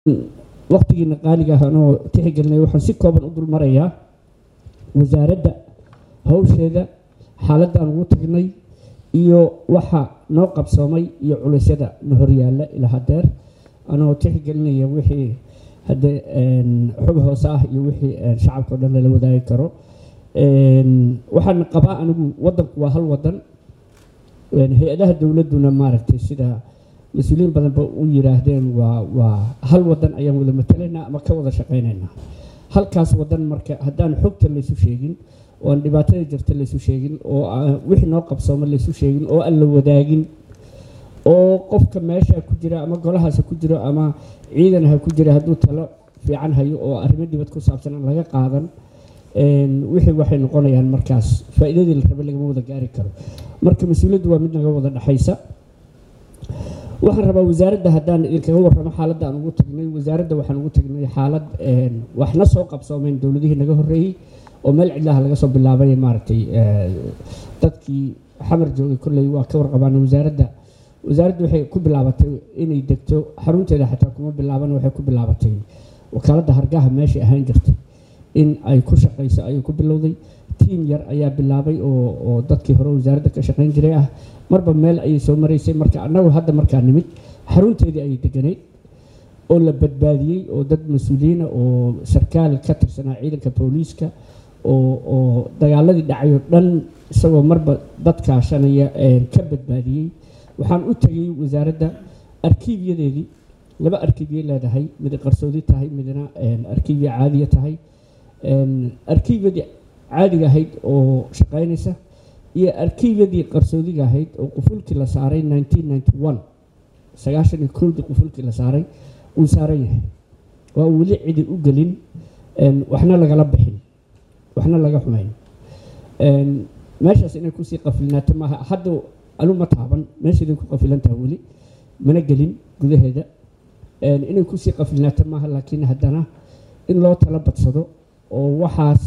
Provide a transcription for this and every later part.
waqtigiina qaaliga ah anoo tixgelinay waxaan si kooban u dul marayaa wasaaradda hawsheeda xaaladda aan ugu tagnay iyo waxa noo qabsoomay iyo culeysyada na horyaalla ilaa hadeer anoo tixgelinaya wixii haddee xog hoose ah iyo wixii shacabka o dhan lala wadaagi karo waxaan qabaa anigu wadanku waa hal wadan hay-adaha dowladduna maaragtay sida mas-uuliyiin badanba u yiraahdeen waa waa hal wadan ayaan wada matalaynaa ama ka wada shaqaynaynaa halkaas wadan marka haddaan xogta laysu sheegin oo aan dhibaatada jirta laysu sheegin oo wixii noo qabsooma laysu sheegin oo aan la wadaagin oo qofka meesha ku jira ama golahaas ku jiro ama ciidan ha ku jira hadduu talo fiican hayo oo arrimo dibad ku saabsan aan laga qaadan wixii waxay noqonayaan markaas faa'iidadii la rabay lagama wada gaari karo marka mas-uuliyaddu waa mid naga wada dhexaysa waxaan rabaa wasaaradda haddaan idinkaga warramo xaaladda aan ugu tagnay wasaaradda waxaan ugu tagnay xaalad waxna soo qabsoomeen dowladihii naga horreeyey oo meel cidlaha laga soo bilaabay maaragtay dadkii xamar joogay kolley waa ka warqabaan wasaaradda wasaaraddu waxay ku bilaabatay inay degto xarunteeda xataa kuma bilaaban waxay ku bilaabatay wakaaladda hargaha meeshay ahaan jirtay in ay ku shaqayso ayay ku bilowday tiim yar ayaa bilaabay oo oo dadkii hore wasaaradda ka shaqayn jiray ah marba meel ayay soo maraysay marka annagu hadda markaa nimid xarunteedii ayay deganayd oo la badbaadiyey oo dad mas-uuliyiina oo sarkaal ka tirsanaa ciidanka booliiska oo oo dagaaladii dhacay oo dhan isagoo marba dad kaashanaya ka badbaadiyey waxaan u tegay wasaaradda arkiibyadeedii laba arkiibyay leedahay mid qarsoodi tahay midna arkiibya caadiya tahay arkiibyadii caadiga ahayd oo shaqaynaysa iyo arkiibyadii qarsoodiga ahayd oo qufulkii la saaray sagaashan iyo kowdii qufulkii la saaray uu saaran yahay waa uu weli cidi u gelin waxna lagala bixin waxna laga xumayn meeshaas inay kusii qafilnaato maaha hadda anu ma taaban meesheeday ku qafilantaha weli mana gelin gudaheeda inay kusii qafilnaato maaha laakiin haddana in loo tala badsado oo waxaas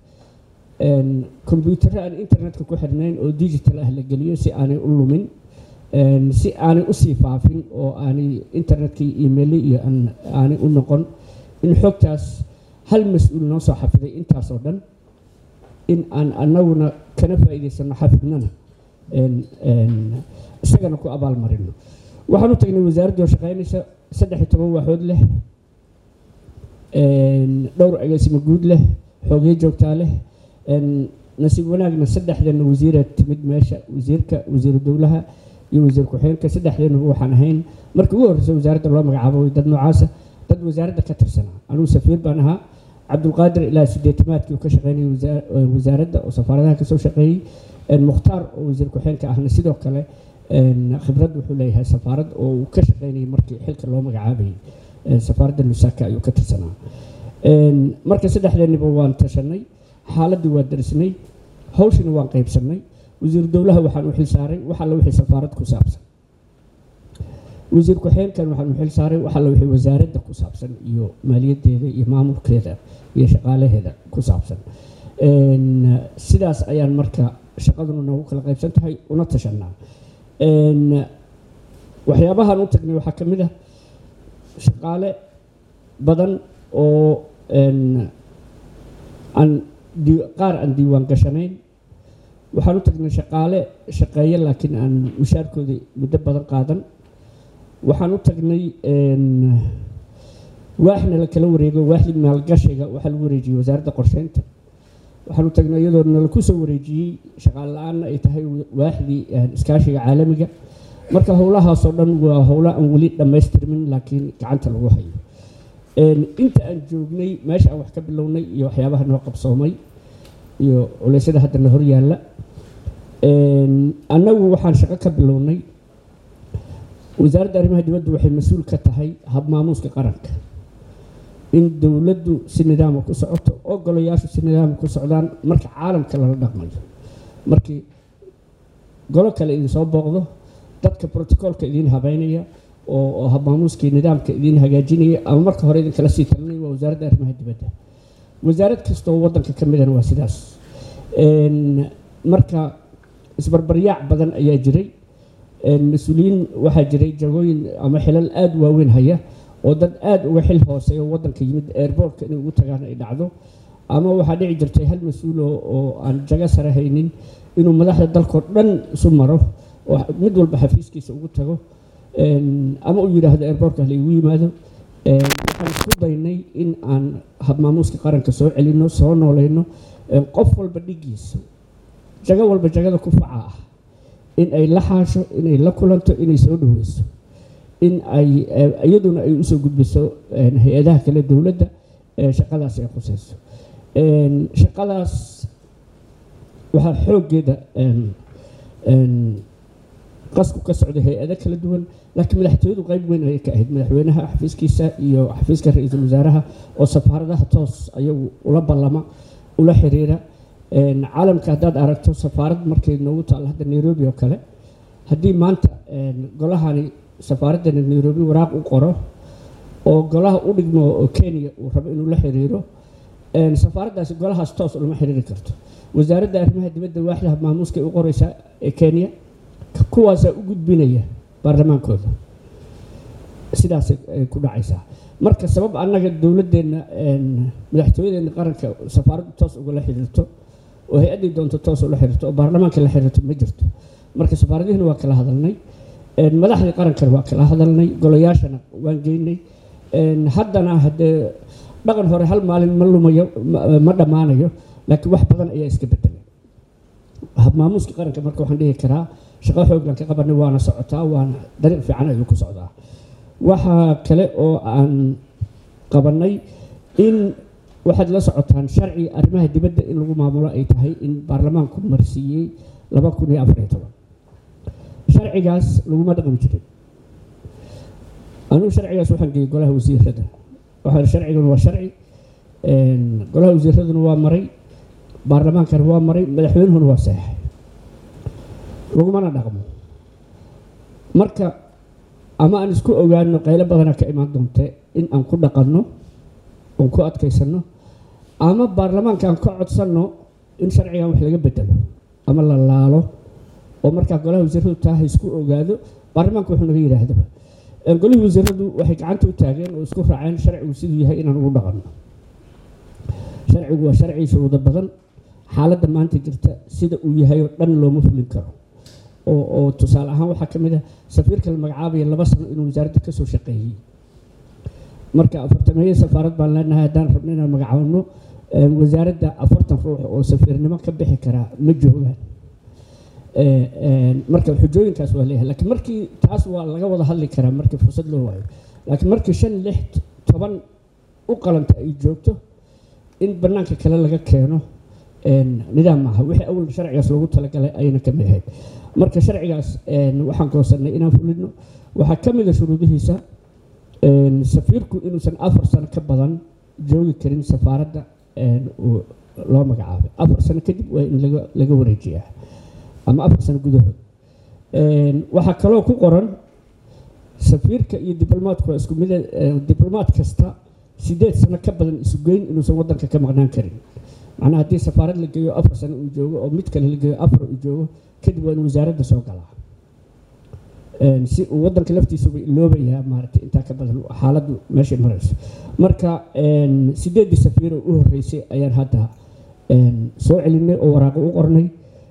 kombyuutarro aan internetka ku xirnayn oo digital ah la geliyo si aanay u lumin si aanay usii faafin oo aanay internetkii emaili iyo aanay u noqon in xogtaas hal mas-uul noo soo xafiday intaasoo dhan in aan anaguna kana faa'iidaysano xafidnana isagana ku abaalmarino waxaan u tagnay wasaaradda oo shaqaynaysa saddex iyo toban waaxood leh dhowr agaasimo guud leh xoogyo joogtaa leh nasiib wanaagna saddexdeena wasiira timid meesha wasiirka wasiiru dowlaha iyo wasiir ku-xigeenka saddexdeenuba waxaan ahayn markii ugu horreysa wasaaradda loo magacaabo dad noocaasa dad wasaaradda ka tirsanaa anugu safiir baan ahaa cabdulqaadir ilaa sideetamaadkii uu ka shaqeynayay wasaaradda oo safaaradaha kasoo shaqeeyey mukhtaar oo wasiir ku-xigeenka ahna sidoo kale khibrad wuxuu leeyahay safaarad oo uu ka shaqeynayay markii xilka loo magacaabayay safaaradda lusaka ayuu ka tirsanaa marka saddexdeeniba waan tashanay xaaladdii waa darisnay hawshina waan qaybsannay wasiiru dowlaha waxaan u xil saaray wax alla wixii safaarad ku saabsan wasiir ku-xigeenkan waxaan u xil saaray wax alla wixii wasaaradda ku saabsan iyo maaliyaddeeda iyo maamulkeeda iyo shaqaalaheeda ku saabsan sidaas ayaan marka shaqaduna noogu kala qaybsan tahay una tashanaa waxyaabahaan u tagnay waxaa ka mid ah shaqaale badan oo aan qaar aan diiwaan gashanayn waxaan u tagnay shaqaale shaqeeya laakiin aan mushaarkoodii muddo badan qaadan waxaan u tagnay waaxna la kala wareego waaxdii maalgashiga waxaa lagu wareejiyey wasaaradda qorsheynta waxaan u tagnay iyadoo nala ku soo wareejiyey shaqaale la-aanna ay tahay waaxdii iskaashiga caalamiga marka howlahaasoo dhan waa howlo aan weli dhammaystirmin laakiin gacanta lagu hayo inta aan joognay meesha aan wax ka bilownay iyo waxyaabaha noo qabsoomay iyo culeysyada hadda na horyaalla annagu waxaan shaqo ka bilownay wasaaradda arrimaha dibadda waxay mas-uul ka tahay habmaamuuska qaranka in dowladdu si nidaama ku socoto oo golayaashu si nidaama ku socdaan marka caalamka lala dhaqmayo markii golo kale idin soo booqdo dadka brotocoolka idiin habeynaya oo habmaamuuskii nidaamka idiin hagaajinaya ama marka hore idinkala sii talinaya waa wasaaradda arrimaha dibadda wasaarad kastoo waddanka ka midana waa sidaas marka isbarbaryaac badan ayaa jiray mas-uuliyiin waxaa jiray jagooyin ama xilal aada waaweyn haya oo dad aada uga xil hooseeya waddanka yimid airboortka inay ugu tagaan ay dhacdo ama waxaa dhici jirtay hal mas-uul oo aan jago sare haynin inuu madaxda dalkao dhan isu maro oo mid walba xafiiskiisa ugu tago ama uu yidhaahdo airboortka halaigu yimaado waxaan isku daynay in aan habmaamuuska qaranka soo celino soo nooleyno qof walba dhigiisa jago walba jagada ku faca ah in ay la xaasho inay la kulanto inay soo dhaweyso in ay iyaduna ay usoo gudbiso hay-adaha kale dowladda shaqadaas ay khuseyso shaqadaas waxaa xooggeeda qasku ka socday hay-ado kala duwan laakiin madaxtooyadu qeyb weyn ayay ka ahayd madaxweynaha xafiiskiisa iyo xafiiska ra-iisul wasaaraha oo safaaradaha toos ayagu ula ballama ula xiriira caalamka haddaad aragto safaarad markay noogu taalla hadda nairobi oo kale haddii maanta golahani safaaraddani nairobi waraaq u qoro oo golaha u dhigmo oo kenya uu rabo inuu la xiriiro safaaraddaasi golahaas toos ulama xiriiri karto wasaaradda arrimaha dibadda waaxdaha maamuuska ay u qoreysaa ee kenya kuwaasaa u gudbinaya baarlamaankooda sidaasay ku dhacaysaa marka sabab annaga dowladdeenna madaxtooyadeenna qaranka safaaraddu toos ugala xiriirto oo hay-addii doonto toos ula xiriirto oo baarlamaanka la xiriirto ma jirto marka safaaradihina waa kala hadalnay madaxdii qarankana waa kala hadalnay golayaashana waan geynay haddana haddee dhaqan hore hal maalin ma lumayo ma dhammaanayo laakiin wax badan ayaa iska bedelay habmaamuuska qaranka marka waxaan dhihi karaa shaqo xooglan ka qabanay waana socotaa waana dariiq fiican ayuu ku socdaa waxaa kale oo aan qabanay in waxaad la socotaan sharci arrimaha dibadda in lagu maamulo ay tahay in baarlamaanku marsiiyey laba kun iyo afar iyo toban sharcigaas laguma dhaqmi jirin anugu sharcigaas waxaan geeyey golaha wasiirada waxaa sharcigan waa sharci golaha wasiiraduna waa maray baarlamaankana waa maray madaxweynuhuna waa seexay lagumana dhaqmo marka ama aan isku ogaano qaylo badanaa ka imaan doonte in aan ku dhaqanno oon ku adkaysanno ama baarlamaanka aan ka codsanno in sharcigan wax laga bedelo ama la laalo oo markaa golaha wasiiradu taa ha isku ogaado baarlamaanka wuxuu naga yidhaahdaba golihii wasiiradu waxay gacanta u taageen oo isku raaceen sharcigu siduu yahay inaan ugu dhaqanno sharcigu waa sharci shuruudo badan xaaladda maanta jirta sida uu yahay oo dhan looma fulin karo oo oo tusaale ahaan waxaa ka mid ah safiirka la magacaabaya laba sano inuu wasaaradda ka soo shaqeeyey marka afartameeye safaarad baan leenahay haddaan rabno inaan magacaabno wasaaradda afartan ruux oo safiirnimo ka bixi karaa ma joogaan marka xujooyinkaas waa leeyahay laakiin markii taas waa laga wada hadli karaa markii fursad loo waayo laakiin markii shan lix toban u qalanta ay joogto in bannaanka kale laga keeno nidaam maaha wixii awal sharcigaas loogu talagalay ayna ka mid ahayd marka sharcigaas waxaan goosanay inaan fulino waxaa ka mid a shuruudihiisa safiirku inuusan afar sano ka badan joogi karin safaaradda loo magacaabay afar sano kadib waa in laga laga wareejiyaa ama afar sano gudahood waxaa kaloo ku qoran safiirka iyo diblomaadku waa isku mid diblomaad kasta sideed sano ka badan isu geyn inuusan waddanka ka maqnaan karin macnaha haddii safaarad la geeyo afar sano uu joogo oo mid kale la geeyo afar uu joogo kadib waa in wasaaradda soo galaa si uu waddanka laftiisuba iloobayaa maaragtay intaa ka badan xaaladdu meeshay marayso marka sideeddii safiiro u horreysay ayaan hadda soo celinay oo waraaqo u qornay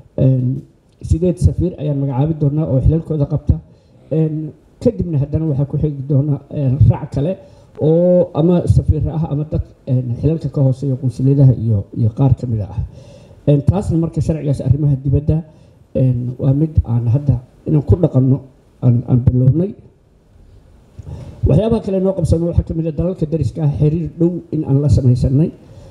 sideed safiir ayaan magacaabi doonaa oo xilalkooda qabta kadibna haddana waxaa ku xigi doona raac kale oo ama safiir ah ama dad xilalka ka hooseeya qunsuliyadaha iyo iyo qaar ka mida ah taasna marka sharcigaas arrimaha dibadda waa mid aan hadda inaan ku dhaqanno aan bilownay waxyaabaha kale noo qabsano waxaa ka mid a dalalka dariska ah xiriir dhow in aan la samaysanay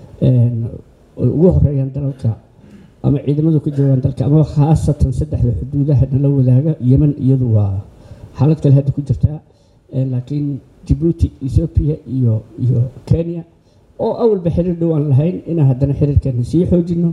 oy ugu horeeyaan dalalka ama ciidamadu ka joogaan dalka ama khaasatan saddexda xuduudaha nala wadaaga yeman iyadu waa xaalad kale hadda ku jirtaa laakiin jibuuti ethoobia iyo iyo kenya oo awalba xiriir dhow aan lahayn inaan haddana xiriirkeena sii xoojino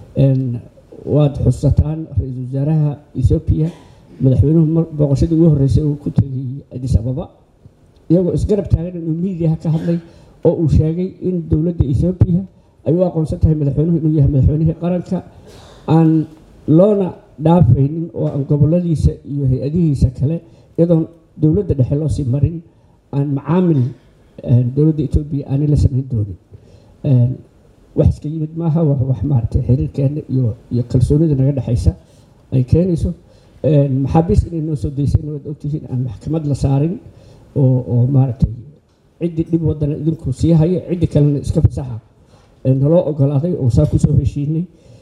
waad xusataan ra-iisul wasaaraha ethoobia madaxweynuhu booqashadii ugu horreysay uu ku tegay adis ababa iyagoo isgarab taagan inuu miidiyaha ka hadlay oo uu sheegay in dowladda ethoobia ay u aqoonsan tahay madaxweynuhu inuu yahay madaxweynihii qaranka aan loona dhaafaynin oo aan goboladiisa iyo hay-adihiisa kale iyadoon dowladda dhexe loo sii marin aan macaamil dowladda etoobiya aanay la samayn doonin wax iska yimid maaha waa wax maaragtay xiriirkeena iyo iyo kalsoonida naga dhexaysa ay keenayso maxaabiis inay noo soo dayseen waad ogtihiin aan maxkamad la saarin oo oo maaragtay ciddii dhib wadana idinku sii haya ciddii kalena iska fasaxa naloo ogolaaday oo saa kusoo heshiinay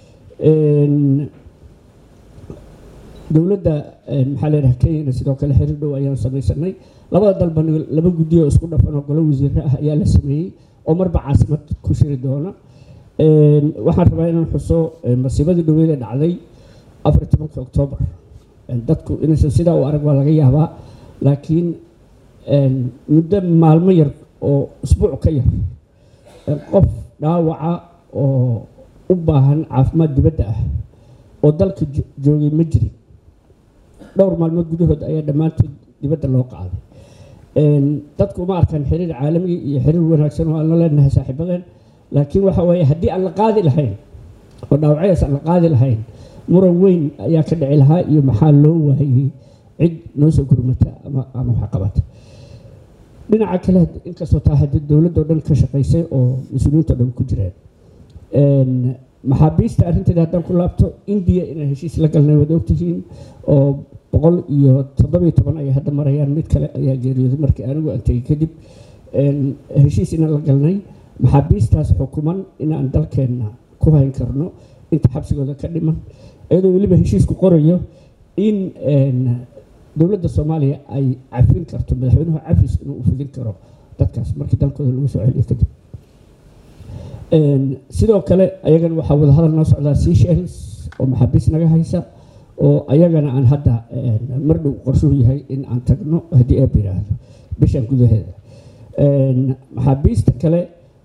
dowladda maxaa leedahay kenyana sidoo kale xiriir dhow ayaan samaysanay labada dalba laba guddi oo isku dhafan oo golo wasiire ah ayaa la sameeyey oo marba caasimad ku shiri doona waxaan rabaa inaan xuso masiibadii dhaweeda dhacday afar tobanka oktoobar dadku inaysan sidaa u arag waa laga yaabaa laakiin muddo maalmo yar oo isbuuc ka yar qof dhaawaca oo u baahan caafimaad dibadda ah oo dalka joogay ma jirin dhowr maalmood gudahood ayaa dhammaantood dibadda loo qaaday dadku uma arkaan xiriir caalami iyo xiriir wanaagsan oo aan la leenahay saaxiibadeen laakiin waxa weeye haddii aan la qaadi lahayn oo dhaawacyadaas aan la qaadi lahayn muran weyn ayaa ka dhici lahaa iyo maxaa loo waayey cid noo soo gurmata ama ama waxqabata dhinaca kale inkastoo taa haddii dowladoo dhan ka shaqaysay oo mas-uuliyiinto dhan ku jireen maxaabiista arrinteeda haddaan ku laabto indiya inaan heshiis la galnay waad ogtihiin oo boqol iyo toddobiyo toban ay hadda marayaan mid kale ayaa geeriyooday markii anigu aan tegey kadib heshiis inaan la galnay maxaabiistaas xukuman inaan dalkeenna ku hayn karno inta xabsigooda ka dhiman iyadoo weliba heshiisku qorayo in dowladda soomaaliya ay cafin karto madaxweynuhu cafis inuu u fidin karo dadkaas markii dalkooda lagu soo celiyo kadib sidoo kale ayagana waxaa wadahadal noo socdaa seashells oo maxaabiis naga haysa oo ayagana aan hadda mar dhow qorshuhu yahay in aan tagno haddii eeb yidhaahdo bishan gudaheeda maxaabiista kale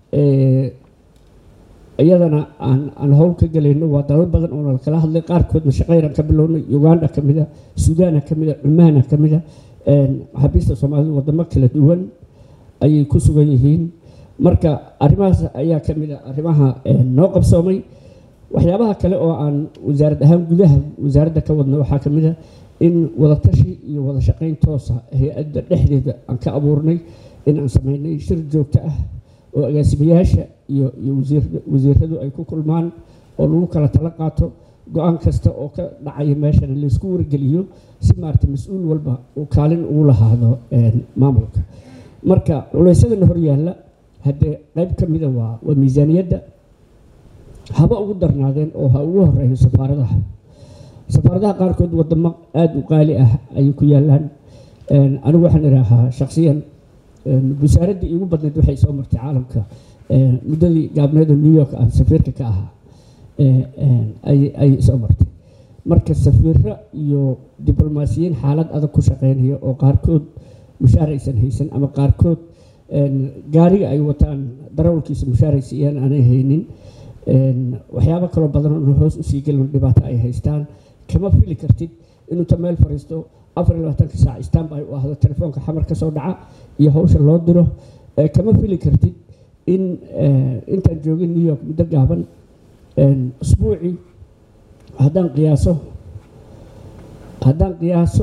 iyadana aan aan howl ka gelayno waa dalal badan oo nala kala hadlay qaarkoodna shaqayraan ka bilownay uganda ka mida suudaana ka mida cumaana ka mida maxaabiista soomaalida wadamo kala duwan ayay ku sugan yihiin marka arrimahaas ayaa ka mid a arrimaha noo qabsoomay waxyaabaha kale oo aan wasaarad ahaan gudaha wasaaradda ka wadno waxaa ka mid a in wadatashi iyo wada shaqayn toosa hay-adda dhexdeeda aan ka abuurnay in aan sameynay shir joogto ah oo agaasimayaasha iyo iyo wasiiradu ay ku kulmaan oo lagu kala tala qaato go-aan kasta oo ka dhacaya meeshana laysku wargeliyo si maarata mas-uul walba uu kaalin ugu lahaado maamulka marka culaysyadana horyaalla haddee qayb ka mida waa waa miisaaniyadda haba ugu darnaadeen oo ha ugu horeeyo safaaradaha safaaradaha qaarkood wadamo aada u qaali ah ayay ku yaalaan anigu waxaan idhaahaa shaksiyan wasaaraddii iigu badnayd waxay soo martay caalamka muddadii gaabneed oo new york aan safiirka ka ahaa ayay soo martay marka safiiro iyo diblomaasiyiin xaalad adag ku shaqeynaya oo qaarkood mushaar aysan haysan ama qaarkood gaariga ay wataan darawalkiisa mushaaraysa iyaan aanay haynin waxyaabo kaloo badan oo hoos usii gelin dhibaato ay haystaan kama fili kartid inuu ta meel fariisto afar iyo labaatanka saac stanby u ahdo telefoonka xamar ka soo dhaca iyo hawsha loo diro kama fili kartid in intaan joogin new york muddo gaaban usbuucii haddaan qiyaaso haddaan qiyaaso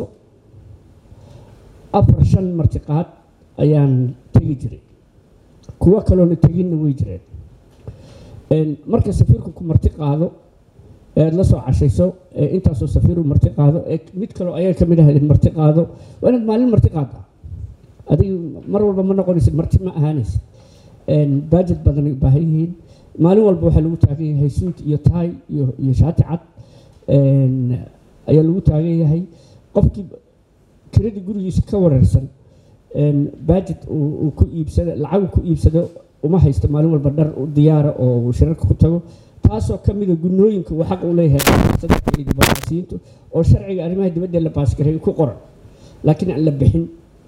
afar shan martiqaad ayaan tegi jiray kuwo kaloona teginna way jireen marka safiirku ku marti qaado ead la soo cashayso intaasoo safiiru marti qaado ee mid kaloo ayaga ka mid ahayd marti qaado waa inaad maalin marti qaada adig mar walba ma noqonaysid marti ma ahaanaysid baajed badan ay u baahan yihiin maalin walba waxaa lagu taagan yahay suut iyo taay iyo iyo shaati cad ayaa lagu taagan yahay qofkii kiradii gurigiisa ka wareersan baajed uu ku iibsado lacagu ku iibsado uma haysto maalin walba dhar u diyaara oo shirarka ku tago taasoo ka mida gunooyinka uu xaq u leeyahay diblomaasiyiintu oo sharciga arrimaha dibadda la baasgaray ku qoran laakiin aan la bixin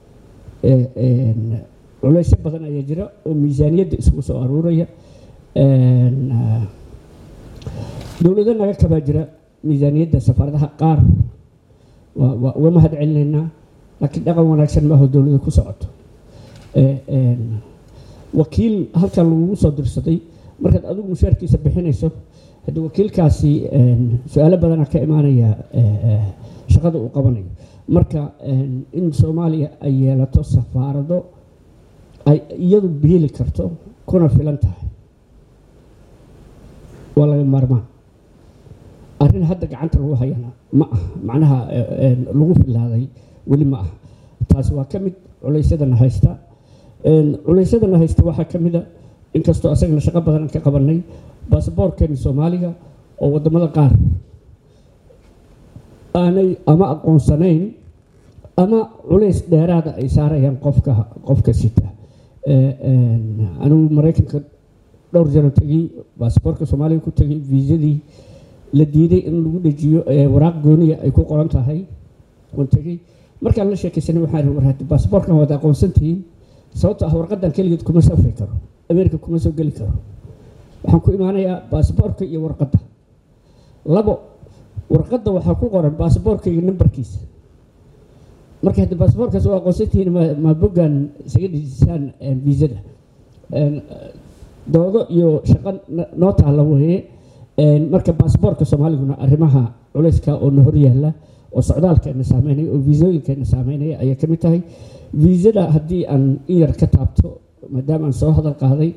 culaysyo badan ayaa jira oo miisaaniyadda isugu soo aruuraya dowlado naga kabaa jira miisaaniyadda safaaradaha qaar waa uga mahad celinaynaa laakiin dhaqan wanaagsan maaho dowlada ku socoto wakiil halkan lagugu soo dirsaday markaad adigu mushaarkiisa bixinayso haddii wakiilkaasi su-aalo badanaa ka imaanaya shaqada uu qabanayo marka in soomaaliya ay yeelato safaarado ay iyadu biili karto kuna filan tahay waa laga maarmaan arrin hadda gacanta lagu hayana ma ah macnaha lagu filaaday weli ma ah taasi waa ka mid culaysyadana haysta culaysyadana haysta waxaa ka mid a inkastoo asagana shaqo badan aan ka qabanay baasaboorkeeni soomaaliga oo waddamada qaar aanay ama aqoonsanayn ama culays dheeraada ay saarayaan qofka qofka sita anigu maraykanka dhowr jano tegey baasaboorka soomaaliga ku tegay viisadii la diiday in lagu dhejiyo waraaq gooniya ay ku qoran tahay oon tegey markaan la sheekaysanay waxaan ihi war baasaboorkan waad aqoonsan tihiin sababto ah warqadan keligeed kuma safri karo america kuma soo geli karo waxaan ku imaanayaa baasaboorka iyo warqadda labo warqadda waxaa ku qoran baasaboorka iyo nambarkiisa marka haddi baasaboorkaas waa aqoonsantihiin ma boggan isaga dhejisaan viisada doodo iyo shaqo noo taalla weeye marka baasaboorka soomaaliguna arrimaha culayska oo na horyaalla oo socdaalkeena saameynaya oo viisooyinkeena saameynaya ayay ka mid tahay viisada haddii aan in yar ka taabto maadaama aan soo hadal qaaday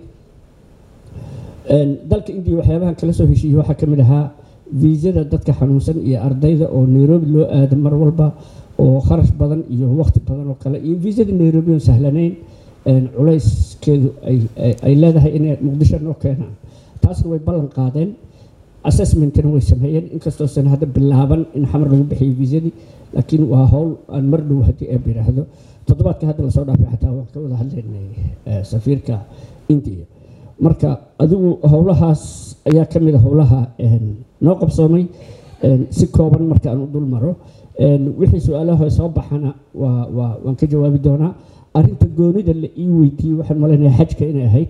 dalka indiya waxyaabahan kala soo heshiiyey waxaa ka mid ahaa viisada dadka xanuunsan iyo ardayda oo nairobi loo aado mar walba oo kharash badan iyo waqti badan oo kale iyo viisada nairobi oon sahlanayn culayskeedu ay leedahay inay muqdisho noo keenaan taasna way ballan qaadeen assessmentina way sameeyeen inkastoosan hadda bilaaban in xamar lagu bixiyo viisadii laakiin waa howl aan mar dhow haddii eeb yidhaahdo toddobaadka hadda lasoo dhaafay xataa waan ka wada hadlaynay safiirka indiya marka adigu howlahaas ayaa ka mid a howlaha noo qabsoomay si kooban marka aan u dul maro wixii su-aalaha soo baxana waa waa waan ka jawaabi doonaa arrinta goonida la ii weydiiyey waxaan malaynayaa xajka inay ahayd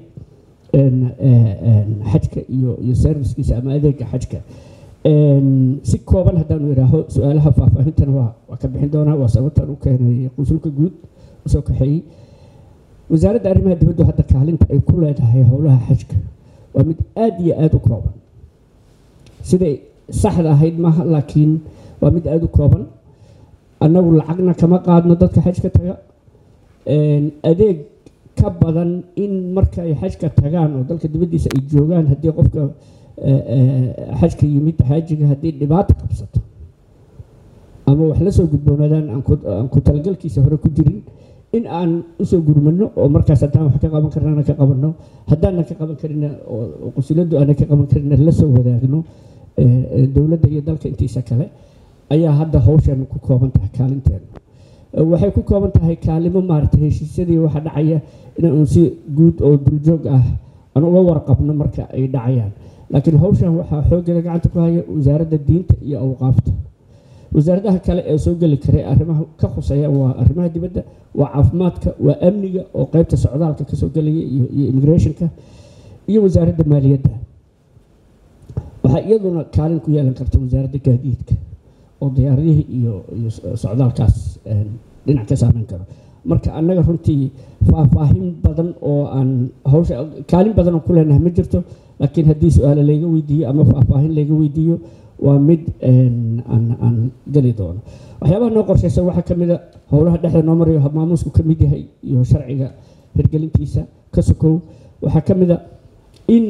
xajka iyo iyo servicekiisa ama adeega xajka si kooban haddaanu idhaaho su-aalaha faahfaahintana waa waa ka bixin doonaa waa sababtaan u keenay qunsulka guud usoo kaxeeyey wasaaradda arrimaha dibaddu hadda kaalinta ay ku leedahay howlaha xajka waa mid aada iyo aada u kooban siday saxda ahayd maaha laakiin waa mid aada u kooban annagu lacagna kama qaadno dadka xajka taga adeeg ka badan in marka ay xajka tagaan oo dalka dibaddiisa ay joogaan haddii qofka xajka yimid xaajiga haddii dhibaato qabsato ama wax la soo gudboonaadaan aan ku talagalkiisa hore ku jirin in aan usoo gurmano oo markaas haddaan wax ka qaban karnana ka qabanno haddaanan ka qaban karina oo qusuladdu aanan ka qaban karina la soo wadaagno dowladda iyo dalka intiisa kale ayaa hadda hawshan ku kooban tahay kaalinteena waxay ku kooban tahay kaalimo maaragtay heshiisyadii waxa dhacaya inaan si guud oo duljoog ah aan uga warqabno marka ay dhacayaan laakiin hawshan waxaa xooggeeda gacanta ku haya wasaaradda diinta iyo awqaafta wasaaradaha kale ee soo geli karay arrimaha ka khuseeya waa arrimaha dibadda waa caafimaadka waa amniga oo qeybta socdaalka kasoo gelaya iyo iyo immigrationka iyo wasaaradda maaliyadda waxaa iyaduna kaalin ku yeelan karta wasaaradda gaadiidka oo diyaaradihii iyo iyo socdaalkaas dhinac ka saameyn karo marka annaga runtii faahfaahin badan oo aan hawsha kaalin badan oo ku leenahay ma jirto laakiin haddii su-aale layga weydiiyo ama faahfaahin layga weydiiyo waa mid aan aan geli doono waxyaabaha noo qorshaysan waxaa ka mid a howlaha dhexda noo marayo maamuusku ka mid yahay iyo sharciga hirgelintiisa ka sokow waxaa ka mid a in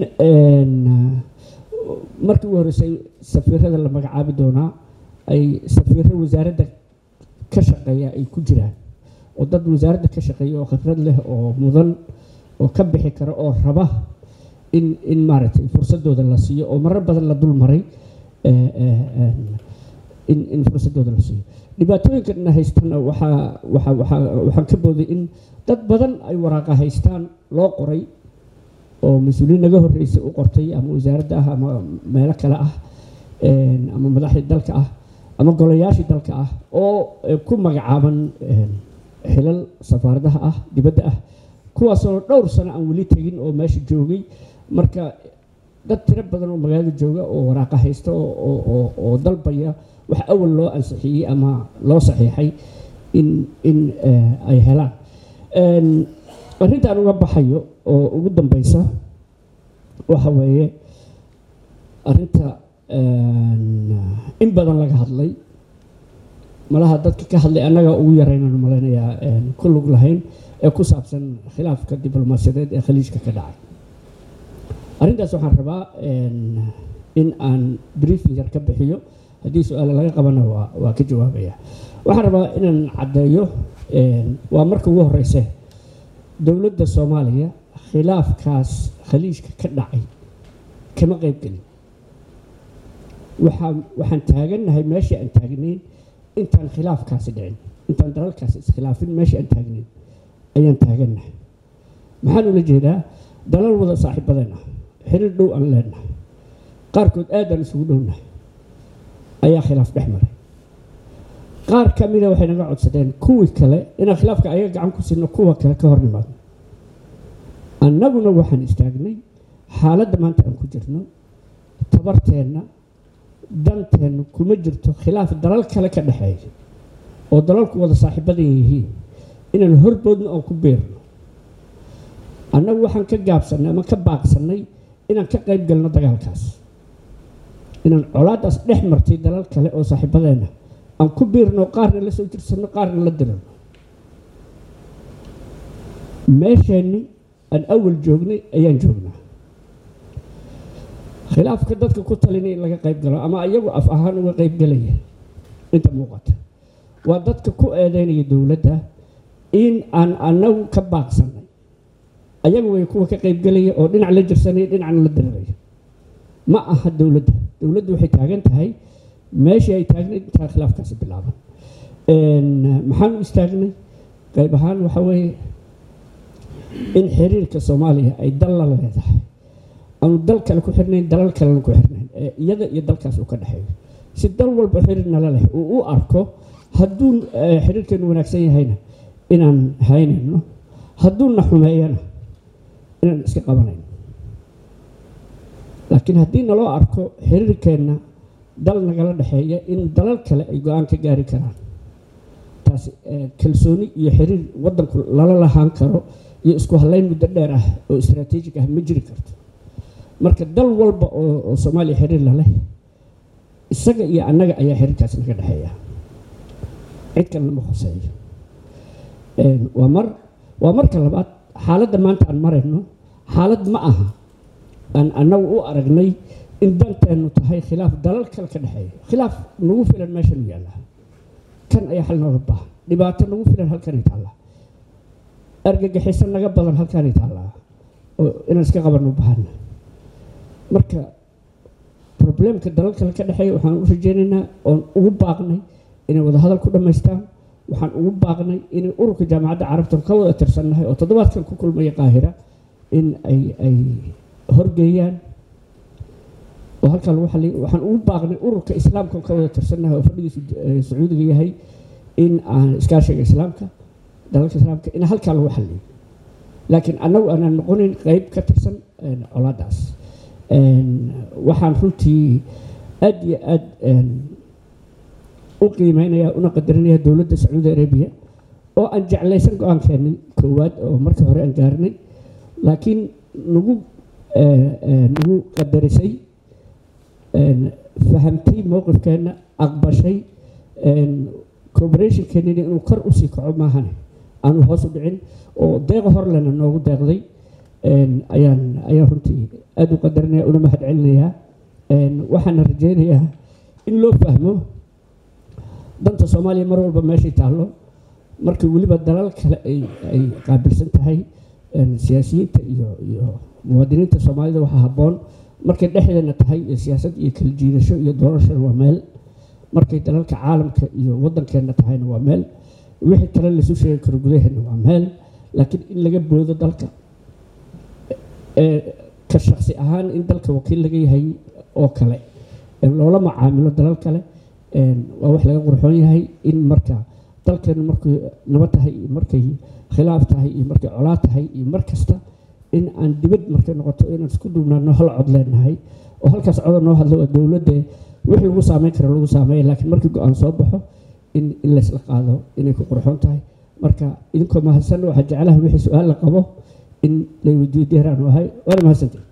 markii ugu horreysay safiirada la magacaabi doonaa ay safiiro wasaaradda ka shaqeeya ay ku jiraan oo dad wasaaradda ka shaqeeya oo khibrad leh oo mudan oo ka bixi kara oo raba in in maaragtay fursadooda la siiyo oo marar badan la dul maray in in fursadooda la siiyo dhibaatooyinkana haystana waxaa waxaa waxaa waxaan ka booday in dad badan ay waraaqa haystaan loo qoray oo mas-uuliyiin naga horreysay u qortay ama wasaaradda ah ama meelo kale ah ama madaxdii dalka ah ama golayaashii dalka ah oo ku magacaaban xilal safaaradaha ah dibadda ah kuwaasoo dhowr sano aan weli tegin oo meesha joogay marka dad tiro badan oo magaalada jooga oo waraaqa haysta oo dalbaya wax awal loo ansixiyey ama loo saxiixay in in ay helaan arrintaan uga baxayo oo ugu dambeysa waxa weeye arrinta in badan laga hadlay malaha dadka ka hadlay annaga ugu yaraynan malaynayaa ku lug lahayn ee ku saabsan khilaafka diblomaasiyadeed ee khaliijka ka dhacay arrintaas waxaan rabaa in aan briefing yar ka bixiyo haddii su-aale laga qabana waa waa ka jawaabaya waxaan rabaa inaan caddeeyo waa marka ugu horeyse dowladda soomaaliya khilaafkaas khaliijka ka dhacay kama qayb gelin waxaan waxaan taagannahay meeshii aan taagnayn intaan khilaafkaasi dhicin intaan dalalkaasi iskhilaafin meeshii aan taagnayn ayaan taagannahay maxaan ula jeedaa dalal wada saaxiibadeen ah xiriir dhow aan leenahay qaarkood aadaan isugu dhownahay ayaa khilaaf dhex maray qaar ka mida waxay naga codsadeen kuwii kale inaan khilaafka ayaga gacan ku siino kuwa kale ka hor nimaadno annaguna waxaan istaagnay xaaladda maanta aan ku jirno tabarteenna danteennu kuma jirto khilaaf dalal kale ka dhexeeya oo dalalku wada saaxiibadan yihiin inaan horboodno oon ku beerno annagu waxaan ka gaabsannay ama ka baaqsannay inaan ka qayb galno dagaalkaas inaan colaadaas dhex martay dalal kale oo saaxiibadeenna aan ku biirno qaarna la soo jirsanno qaarna la dirano meesheenni aan awal joognay ayaan joognaa khilaafka dadka ku talinay in laga qayb galo ama iyagu af ahaan uga qayb galaya inta muuqata waa dadka ku eedeynaya dowladda in aan anagu ka baaqsanay ayagu way kuwa ka qayb galaya oo dhinac la jirsanaya dhinacna la diriraya ma aha dowladda dowladdu waxay taagan tahay meeshii ay taagnayd intaa khilaafkaasi bilaaban maxaan u istaagnay qayb ahaan waxaa weeye in xiriirka soomaaliya ay dal la leedahay aanu dal kale ku xirnayn dalal kalena ku xirnayn ee iyada iyo dalkaas uu ka dhexeeyo si dal walba xiriir nala leh uu u arko hadduu xiriirkeenu wanaagsan yahayna inaan haynayno hadduuna xumeeyana inaan iska qabanayno laakiin haddii naloo arko xiriirkeenna dal nagala dhexeeya in dalal kale ay go-aan ka gaari karaan taasi kalsooni iyo xiriir waddanku lala lahaan karo iyo isku hallayn muddo dheer ah oo istraatiijig ah ma jiri karto marka dal walba oo soomaaliya xiriir laleh isaga iyo annaga ayaa xiriirkaasi naga dhexeeya cid kalena ma khuseeyo waa mar waa marka labaad xaaladda maanta aan marayno xaalad ma aha aan annagu u aragnay in danteennu tahay khilaaf dalal kale ka dhexeeya khilaaf nagu filan meeshanu yaallaa kan ayaa xal nooga baahan dhibaato nagu filan halkanay taallaa argagixiso naga badan halkanay taallaa oo inaan iska qabanno u baahana marka probleemka dalal kale ka dhexeeya waxaan u rajeynaynaa oon ugu baaqnay inay wada hadal ku dhammaystaan waxaan ugu baaqnay inay ururka jaamacadda carabta ka wada tirsannahay oo toddobaadkan ku kulmaya qaahira in ay ay horgeeyaan oo halkaa lagu xaliy waxaan ugu baaqnay ururka islaamka ka wada tirsannahay oo fadhigiisu sacuudiga yahay in aan iskaashiga islaamka dalalka islaamka in halkaa lagu xaliyo laakiin annagu aanaan noqonin qeyb ka tirsan colaadaas waxaan runtii aad iyo aad u qiimeynaya una qadarinaya dowladda sacuudi arabiya oo aan jeclaysan go-aankeenni koowaad oo markii hore aan gaarnay laakiin nagu nagu qadarisay fahamtay mowqifkeenna aqbashay cooperationkeenina inuu kor usii kaco maahane aanu hoos u dhicin oo deeqa horlena noogu deeqday ayaan ayaan runtii aada u qadarinaya una mahad celinayaa waxaana rajeynayaa in loo fahmo danta soomaaliya mar walba meeshay taallo markii weliba dalal kale ay ay qaabilsan tahay siyaasiyiinta iyo iyo muwaadiniinta soomaalida waxaa habboon markay dhexdeena tahay iyo siyaasad iyo kala jiidasho iyo doorashana waa meel markay dalalka caalamka iyo waddankeenna tahayna waa meel wixii kale laisu sheegi karo gudaheena waa meel laakiin in laga boodo dalka ka shaksi ahaan in dalka wakiil laga yahay oo kale loola macaamilo dalal kale waa wax laga qurxoon yahay in marka dalkeenu markay nabad tahay iyo markay khilaaf tahay iyo markay colaad tahay iyo mar kasta in aan dibad markay noqoto inaan isku duubnaano hal cod leenahay oo halkaas coda noo hadlo waa dowladde wixii lagu saameyn kara lagu saameeya laakiin markii go-aan soo baxo in in laysla qaado inay ku qurxoon tahay marka idinkoo mahadsan waxaa jeclaha wixii su-aal la qabo in lay weydiiyo diyaaraan u ahay waana mahadsantay